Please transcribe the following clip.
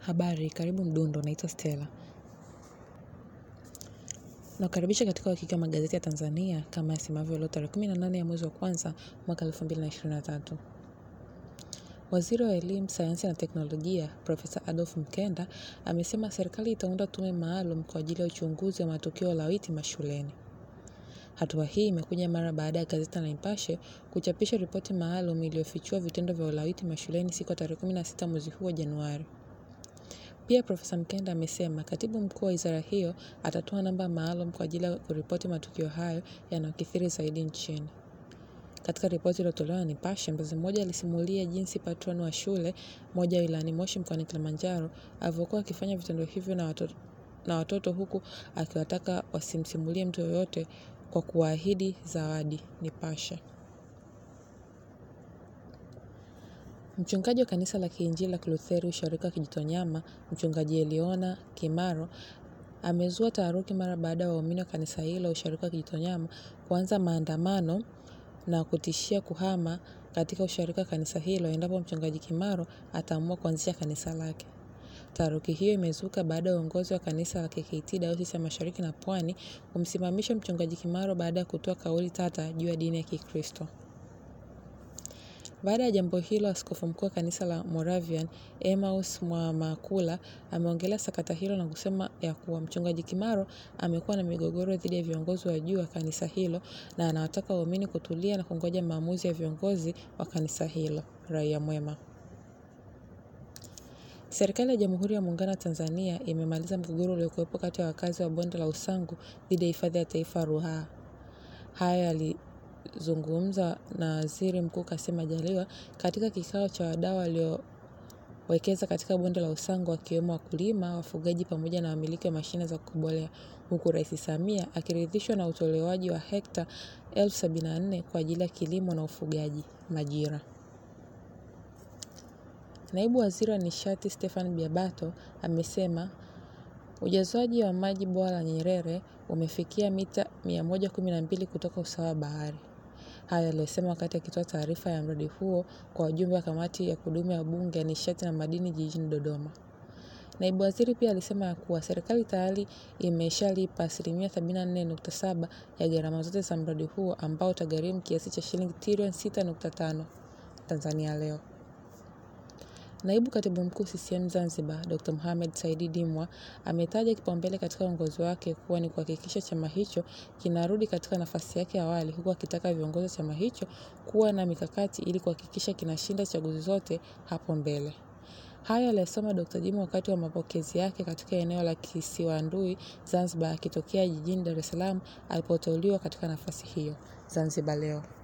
Habari, karibu Mdundo, naitwa Stella. Nakukaribisha katika uhakiki wa magazeti ya Tanzania kama yasemavyo leo tarehe 18 ya mwezi wa kwanza mwaka 2023. Waziri wa Elimu, Sayansi na Teknolojia, Profesa Adolf Mkenda amesema serikali itaunda tume maalum kwa ajili ya uchunguzi wa matukio ya ulawiti mashuleni. Hatua hii imekuja mara baada ya gazeti la Nipashe kuchapisha ripoti maalum iliyofichua vitendo vya ulawiti mashuleni siku ya tarehe 16 mwezi huu wa Januari. Pia Profesa Mkenda amesema katibu mkuu wa wizara hiyo atatoa namba maalum kwa ajili ya kuripoti matukio hayo yanayokithiri zaidi nchini. Katika ripoti iliyotolewa na Nipashe, mzazi mmoja alisimulia jinsi patron wa shule moja wilayani Moshi mkoani Kilimanjaro alivyokuwa akifanya vitendo hivyo na watoto, na watoto huku akiwataka wasimsimulie mtu yoyote kwa kuwaahidi zawadi. Nipashe. Mchungaji wa kanisa la Kiinjili la Kilutheri usharika wa Kijitonyama, mchungaji Eliona Kimaro amezua taharuki mara baada ya waumini wa kanisa hilo usharika wa Kijitonyama kuanza maandamano na kutishia kuhama katika usharika wa kanisa hilo endapo mchungaji Kimaro ataamua kuanzisha kanisa lake. Taharuki hiyo imezuka baada ya uongozi wa kanisa la KKT Dayosisi ya Mashariki na Pwani kumsimamisha mchungaji Kimaro baada ya kutoa kauli tata juu ya dini ya Kikristo. Baada ya jambo hilo, askofu mkuu wa kanisa la Moravian Emmaus Mwamakula ameongelea sakata hilo na kusema ya kuwa mchungaji Kimaro amekuwa na migogoro dhidi ya viongozi wa juu wa kanisa hilo na anawataka waumini kutulia na kungoja maamuzi ya viongozi wa kanisa hilo. Raia mwema. Serikali ya Jamhuri ya Muungano wa Tanzania imemaliza mgogoro uliokuwepo kati ya wakazi wa bonde la Usangu dhidi ya hifadhi ya taifa Ruaha. Haya yalizungumza na Waziri Mkuu Kassim Majaliwa katika kikao cha wadau waliowekeza katika bonde la Usangu wakiwemo wakulima, wafugaji pamoja na wamiliki wa mashine za kukobolea, huku Rais Samia akiridhishwa na utolewaji wa hekta elfu sabini na nne kwa ajili ya kilimo na ufugaji. Majira. Naibu Waziri wa Nishati Stephan Biabato amesema ujazwaji wa maji bwawa la Nyerere umefikia mita 112 kutoka usawa wa bahari. Hayo aliyosema wakati akitoa taarifa ya mradi huo kwa wajumbe wa kamati ya kudumu ya Bunge ya Nishati na Madini jijini Dodoma. Naibu waziri pia alisema ya kuwa serikali tayari imeshalipa asilimia 84.7 ya gharama zote za mradi huo ambao utagharimu kiasi cha shilingi trilioni 6.5. Tanzania Leo. Naibu Katibu Mkuu CCM Zanzibar, Dr. Mohamed Saidi Dimwa ametaja kipaumbele katika uongozi wake kuwa ni kuhakikisha chama hicho kinarudi katika nafasi yake ya awali huku akitaka viongozi wa chama hicho kuwa na mikakati ili kuhakikisha kinashinda chaguzi zote hapo mbele. Hayo aliyasema Dr. Dimwa wakati wa mapokezi yake katika eneo la Kisiwandui, Zanzibar akitokea jijini Dar es Salaam alipoteuliwa katika nafasi hiyo. Zanzibar Leo.